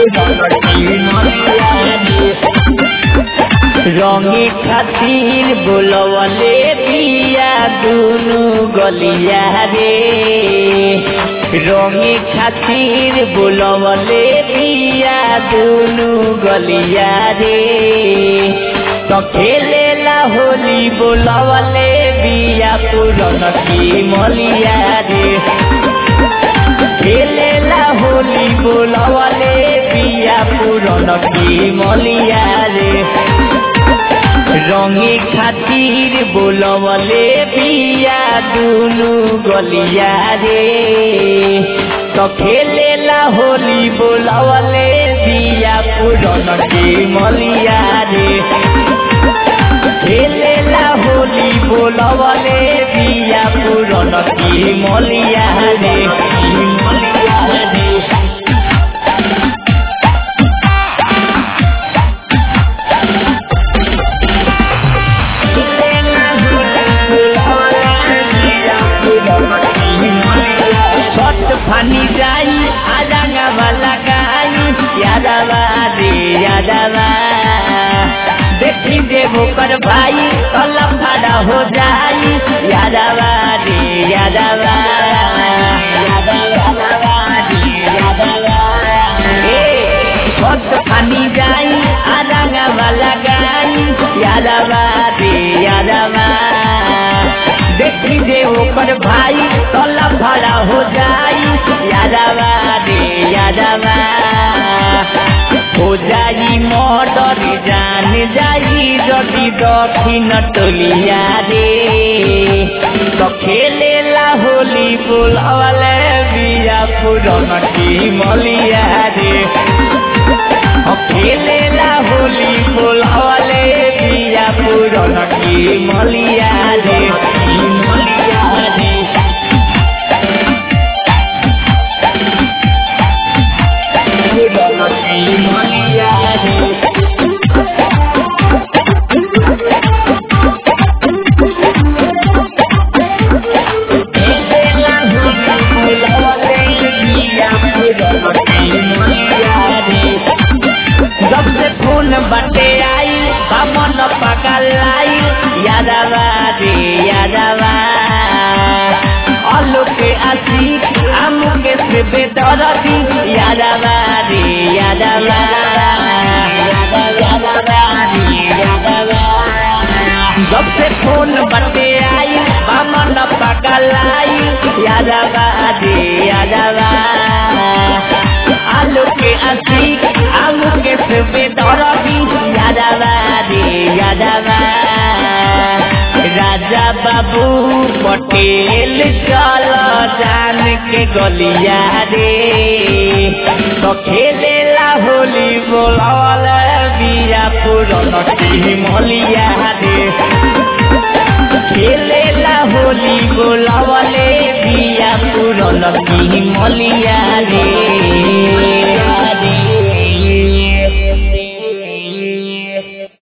रंगे खातिर बोलवले बिया दुनु गलिया रे रंगे खातिर बोलवले बिया दुनु गलिया रे तो खेलेला होली बोलवले बिया पुरन की मलिया रे खेलेला होली बोलवले बिया पुरन की मलिया रे रंगे खातिर बोलवले बिया दुनु गलिया रे तो खेलेला होली बोलवले बिया पुरन की मलिया रे खेलेला होली बोलवले बिया पुरन की मलिया रे मलिया रे छठ फानी जाई आजांगा वाला गाई यादवा रे यादवा देखी देवो कर भाई कलम भाड़ा हो जाई यादवा रे यादवा छठ फानी जाई आजांगा वाला गाई यादवा रे यादवा देखी दे ओकर भाई तला भरा हो जाई यादवा रे यादवा हो जाई मर्डर जान जाई जदि दक्षिण टोलिया रे तो खेलेला होली बोलवले बिया पुरन की मलिया रे खेलेला होली बोलवले बिया पुरन की मलिया रे मलिया रे पुरन की मलिया रे खेलेला होली बोलवले बिया पुरन की मलिया रे जब से फोन बटे आई बामन पकल आई यादवा रे यादवा अलू के आशिक आमू के से बेदरदी यादवा रे यादवा जब से फोन बटे आई बामन पकल आई यादवा रे यादवा आलू के आशिक आलू के सुबे दरदी यादवा रे यादवा राजा बाबू पटेल चल जान के गलिया रे तो खेलेला होली बोलवल बिया पुरन की मलिया रे खेलेला होली बोलवले बिया पुरन की मलिया